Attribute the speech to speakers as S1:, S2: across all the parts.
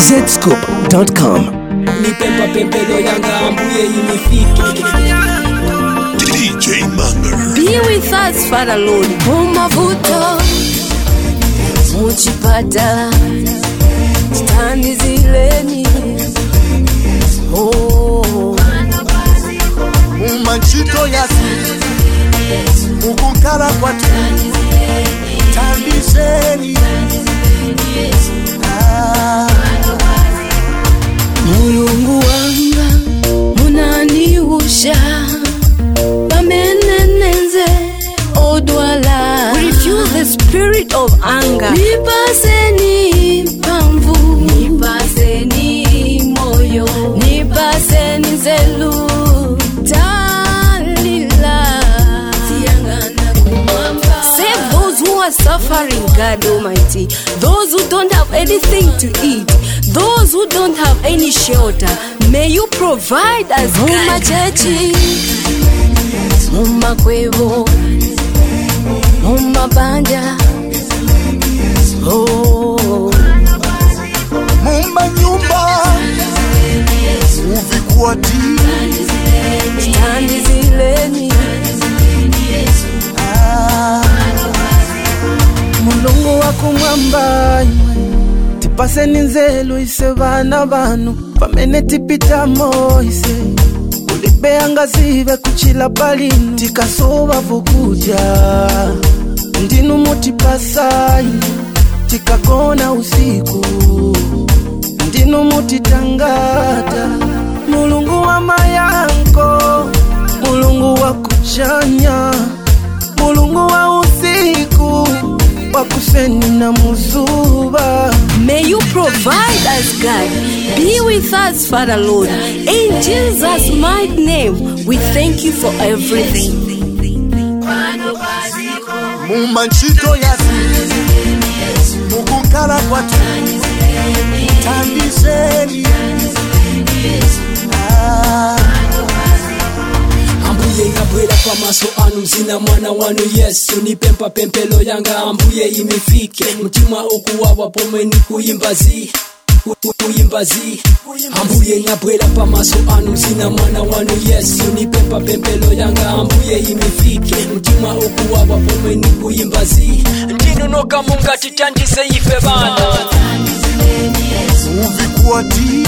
S1: zscoop.com.
S2: nipempa pempelo yanga ambuye inifike
S3: DJ Manger.
S4: Be with us, Father Lord. Mumavuto muchipatala stani zileni oh.
S5: mumachito yasi mukukala kwatu tambiseni Ah,
S4: mulungu wanga munaniusha pamenenenze odwala We refuse the spirit of anger nipaseni pamvu nipaseni moyo nipaseni zelu talila tiangana kumwamba Save those who are suffering, God Almighty. Those who don't have anything to eat. Those who don't have any shelter. May you provide us, God. Mumachechi, mumakwevo, mumabanja. Oh,
S5: mumanyumba muvikwati
S4: standi zileni.
S5: Ah, mulungu wakumwamba tipaseni nzelu ise vana vanu pamene tipitamo ise ulibeyanga zive kuchila palinu tikasova vukudya ndinu mutipasai tikagona usiku ndinu mutitangata mulungu wa mayanko mulungu wa kuchanya mulungu wa usiku wa kuseni na muzuba
S4: May you provide us, God. Be with us, Father Lord. In Jesus' mighty name, we thank you for everything.
S5: mumachito yasi mukukala kwatu tambiseni Ah,
S2: ambuye ngabwera pamaso anu mzina mwana wanu yesu nipempa pempelo yanga ambuye imifike mtima ukuwawa pomweni kuyimbazi ku- ku- kuyimbazi ambuye ngabwera pamaso anu mzina mwana wanu yesu nipempa pempelo yanga ambuye imifike mtima ukuwawa pomweni kuyimbazi ndinonoka mungati tandise ife bana
S5: muvikwati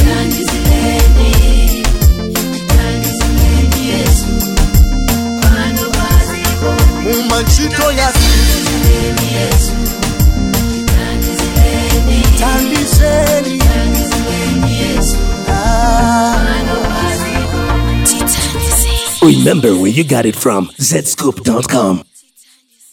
S5: mumachito yasi tambiseni Ah,
S1: Remember where you got it from. zscoop.com.